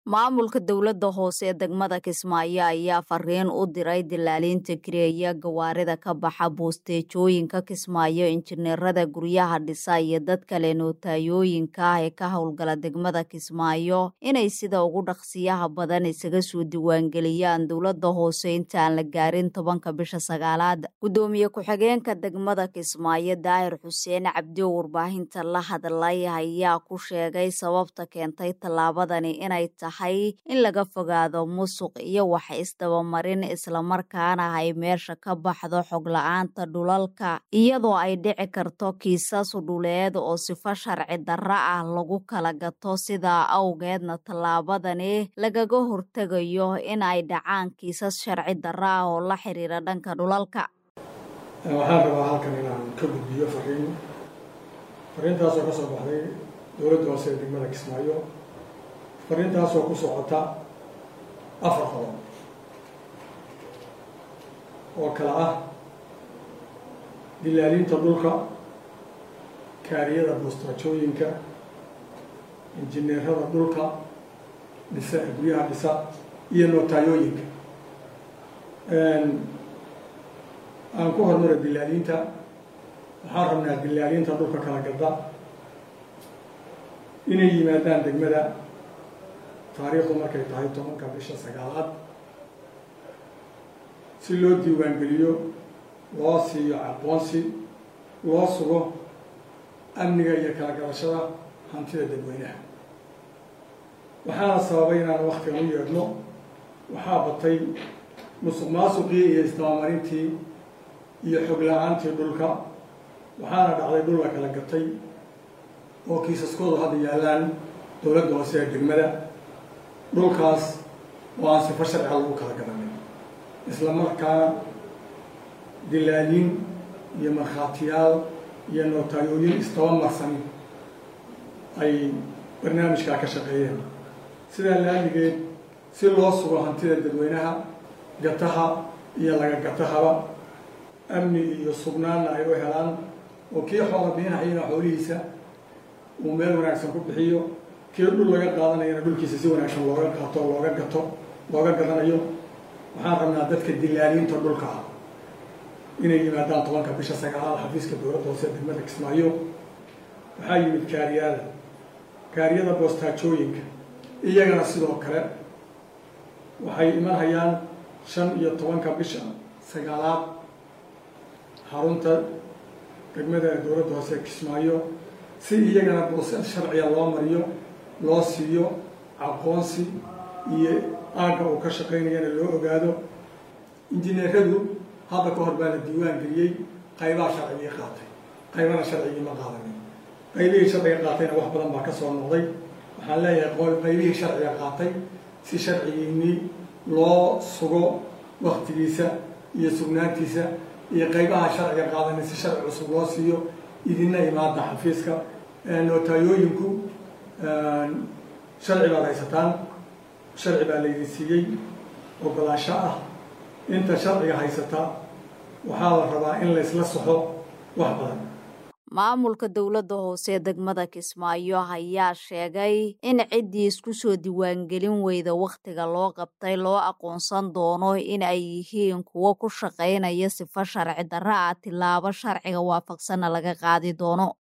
maamulka dowladda hoose ee degmada kismaayo ayaa fariin u diray dilaaliinta kireeya gawaarida ka baxa boosteejooyinka kismaayo injineerada guryaha dhisa iyo dad kale nootayooyinka ah ee ka howlgala degmada kismaayo inay sida ugu dhaqsiyaha badan isaga soo diiwaangeliyaan dowladda hoose intaan la gaarin tobanka bisha sagaalaad guddoomiye ku-xigeenka degmada kismaayo daahir xuseen cabdi oo warbaahinta la hadlay ayaa ku sheegay sababta keentay tallaabadani inay tahay in laga fogaado musuq iyo wax isdabamarin islamarkaana ay meesha ka baxdo xog la-aanta dhulalka iyadoo ay dhici karto kiisas dhuleed oo sifo sharci darro ah lagu kala gato sidaa awgeedna tallaabadani lagaga hortegayo in ay dhacaan kiisas sharci darro ah oo la xiriira dhanka dhulalka waxaan rabaa halkan inaan ka gudbiyo fariin fariintaasoo ka soo baxday dowladda hoose ee degmada kismaayo fariintaasoo ku socota afar qodob oo kale ah dilaaliinta dhulka kaariyada boostaajooyinka injineerada dhulka dhisa guryaha dhisa iyo nootayooyinka aan ku hormaro dilaaliinta waxaan rabnaa dilaaliinta dhulka kala gadda inay yimaadaan degmada taariikhdu markay tahay tobanka bisha sagaalaad si loo diiwaangeliyo loo siiyo aqoonsi loo sugo amniga iyo kala gadashada hantida dadweynaha waxaana sababay inaan waktigan u yeedhno waxaa batay musuq maasuqii iyo isdabamarintii iyo xog la-aantii dhulka waxaana dhacday dhul la kala gatay oo kiisaskoodu hadda yaallaan dowladda hoose ee degmada dhulkaas oo aan sifo sharciga lagu kala garanay isla markaana dilaaliin iyo markhaatiyaal iyo nootayooyin istaba marsan ay barnaamijkaa ka shaqeeyeen sidaa laaligeed si loo sugo hantida dadweynaha gataha iyo laga gatahaba amni iyo sugnaanna ay u helaan oo kii xoola bixinahayana xoolihiisa uu meel wanaagsan ku bixiyo kii dhul laga qaadanayana dhulkiisa si wanaagsan looga qaato looga gato looga gadanayo waxaan rabnaa dadka dilaaliinta dhulka ah inay yimaadaan tobanka bisha sagaalaad xafiiska dowladda hoose degmada kismaayo waxaa yimid kaariyada kaariyada boostaajooyinka iyagana sidoo kale waxay imanhayaan shan iyo tobanka bisha sagaalaad xarunta degmada dowladda hoose kismaayo si iyagana boosad sharciga loo mariyo loo siiyo aqoonsi iyo aagga uu ka shaqaynayana loo ogaado injineeradu hadda ka hor baa la diiwaan geliyey qaybaha sharcigii qaatay qaybana sharcigii ma qaadanin qaybihii sharciga qaatayna wax badan baa ka soo noqday waxaan leeyahay qaybihii sharciga qaatay si sharcigiinii loo sugo waktigiisa iyo sugnaantiisa iyo qaybaha sharciga qaadanay si sharci cusub loo siiyo idina imaada xafiiska nootayooyinku sharci baad haysataan sharci baa laydin siiyey ogolaansho ah inta sharciga haysata waxaa la rabaa in laysla soxo wax badan maamulka dowladda hoose ee degmada kismaayo ayaa sheegay in ciddii isku soo diiwaangelin weyda wakhtiga loo qabtay loo aqoonsan doono in ay yihiin kuwo ku shaqaynaya sifo sharci darro ah tilaabo sharciga waafaqsanna laga qaadi doono